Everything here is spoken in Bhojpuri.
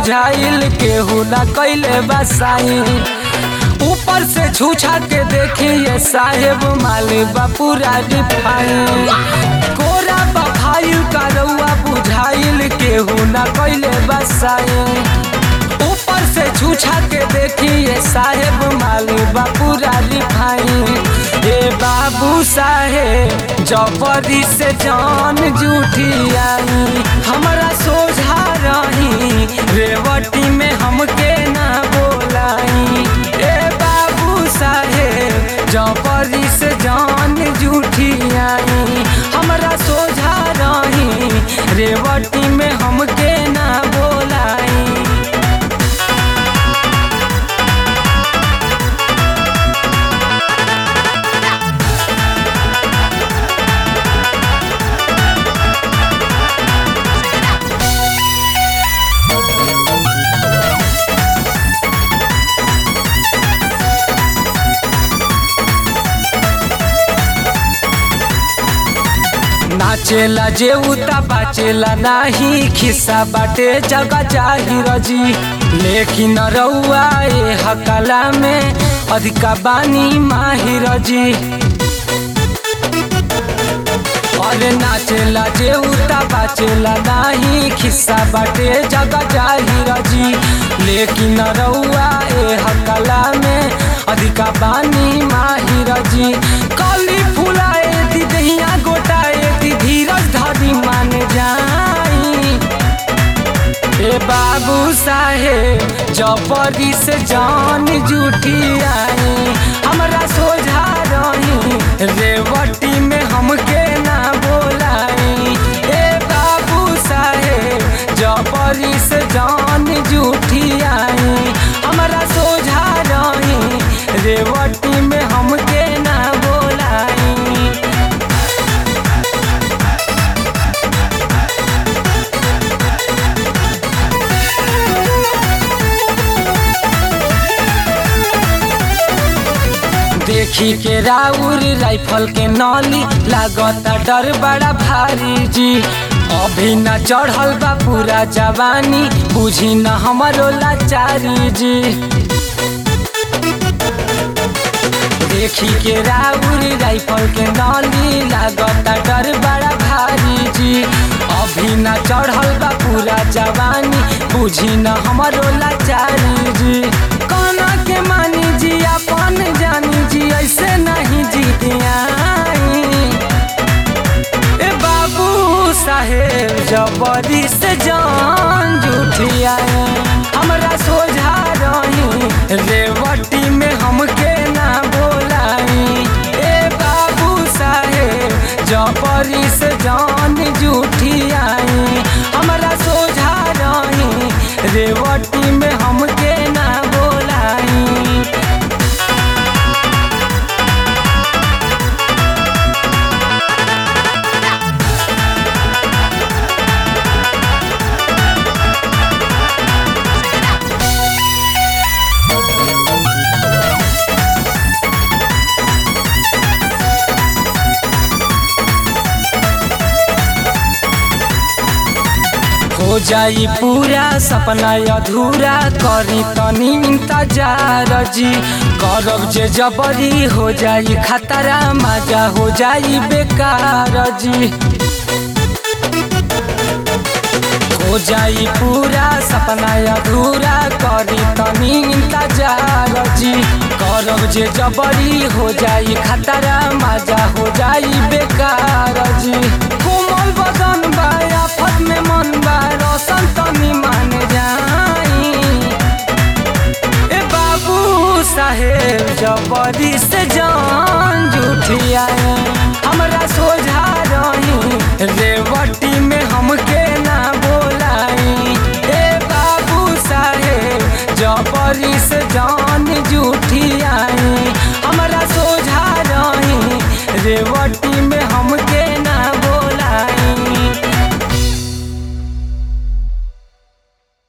बुझाइल केहू ना कैले बसाई ऊपर से छूछा के देखिए साहेब माले पूरा रिफाइन कोरा बफाइल का रउआ बुझाइल केहू ना कैले बसाई ऊपर से छूछा के देखिए साहेब माले पूरा रिफाइन ए बाबू साहेब जबरी से जान जूठी आई हमारा सोझा रही रेवटी में हमके ना बोलाई ए बाबू साहेब जबरी से जान जूठी आई हमारा सोझा रही रेवटी में हमके ना बोलाई नाचेला जे उता बाचेला नाही खिस्सा बाटे जगह जाहिर जी लेकिन रउआ ए हकला में अधिका बानी माहिर जी अरे नाचेला जे उता बाचेला नाही खिस्सा बाटे जगह जाहिर जी लेकिन रउआ ए हकला में अधिका बानी माहिर जी कली फुलाए दी दहिया गोटाए दी धीरज धरी मान जाई ए बाबू साहेब जबरी से जान जूठी आई हमरा सोझा रही रेवटी में हमके ना बोलाई ए बाबू साहेब जबरी से जान जूठी आई हमरा सोझा रही रेवटी में हमके ना बोलाई देखी के राउर राइफल के नली लागता डर बड़ा भारी जी अभी न चढ़ल बा पूरा जवानी बुझी न हमरो लाचारी जी देखी के राउर राइफल के नली लागता डर बड़ा भारी जी अभी न चढ़ल बा पूरा जवानी बुझी न हमरो लाचारी जी काना के मानी जी अपन जानी जी ऐसे नहीं जीतियाई ए बाबू साहेब जबरी से जान जूठिया हमरा सोझा रही रेवटी में हमके ना बोलाई ए बाबू साहेब जबरी से जान जूठिया हमरा सोझा रही रेवटी में हमके ना बोलाई हो जाई पूरा सपना अधूरा करी तनी इंतजार जी करब जे जबरी हो जाई खतरा मजा हो जाई बेकार जी हो जाई पूरा सपना अधूरा करी तनी इंतजार जी करब जे जबरी हो जाई खतरा मजा हो जाई बेकार जी कोमल बदन बा आफत में मन बा रोशन तनी मान जाई ए बाबू साहेब जबरी से जान जूठिया हमरा सोझा रही रेवटी में हमके ना बोलाई ए बाबू साहेब जबरी से जान जूठिया हमरा सोझा रही रेवटी में हमके ना